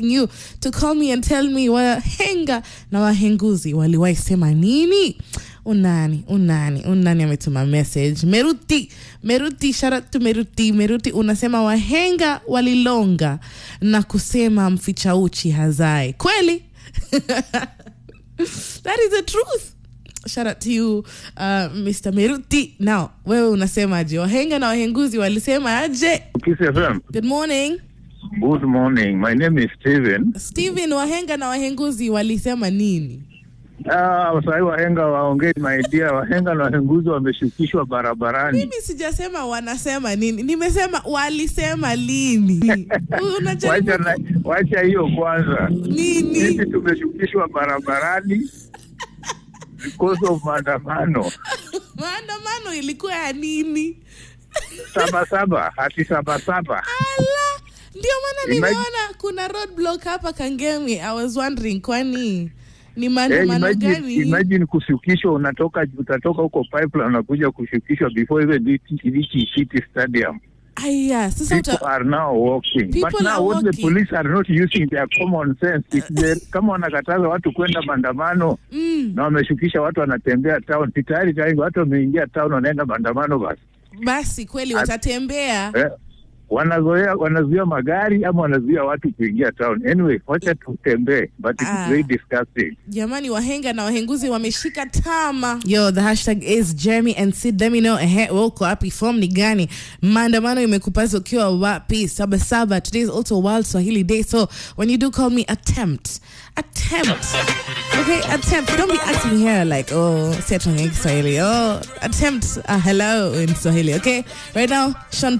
asking you to call me and tell me wahenga na wahenguzi waliwahi sema nini unani unani unani ametuma message meruti meruti shout out to meruti meruti unasema wahenga walilonga na kusema mficha uchi hazai kweli that is the truth shout out to you uh, mr meruti now wewe unasemaje wahenga na wahenguzi walisema aje Kiss FM. good morning Good morning. My name is Steven. steven wahenga na wahenguzi walisema nini Ah, sahii wahenga waongei my dear. Wahenga na wahenguzi wameshukishwa barabarani. mimi sijasema wanasema nini nimesema walisema lini unajaribu Wacha na- wacha hiyo kwanza. nini Sisi tumeshukishwa barabarani because of maandamano. maandamano ilikuwa ya nini Saba saba, hati saba saba. ala ndio maana Imagine- nimeona kuna roadblock hapa kangemi i was wondering kwani ni Eh, maandamano imagine, gani imagine kushukishwa, unatoka utatoka huko pipeline unakuja kushukishwa before even reach reach City Stadium. aya sasa People uta, are now walking. People But now are what the walking. police are not using their common sense. If they, kama wanakataza watu kwenda maandamano mm, na wameshukisha watu wanatembea town, si tayari tayari watu wameingia town wanaenda maandamano basi. basi kweli watatembea Eh, wanazoea wanazuia magari ama wanazuia watu kuingia town. Anyway, wacha tutembee but it's Ah. very disgusting. jamani wahenga na wahenguzi wameshika tama yo the hashtag is jeremy and sid let me know ehe wewe uko wapi form ni gani maandamano imekupaza ukiwa wapi saba saba today is also world swahili day so when you do call me attempt attempt okay attempt don't be acting here like oh si atuongee kiswahili oh attempt uh, hello in swahili okay right now sean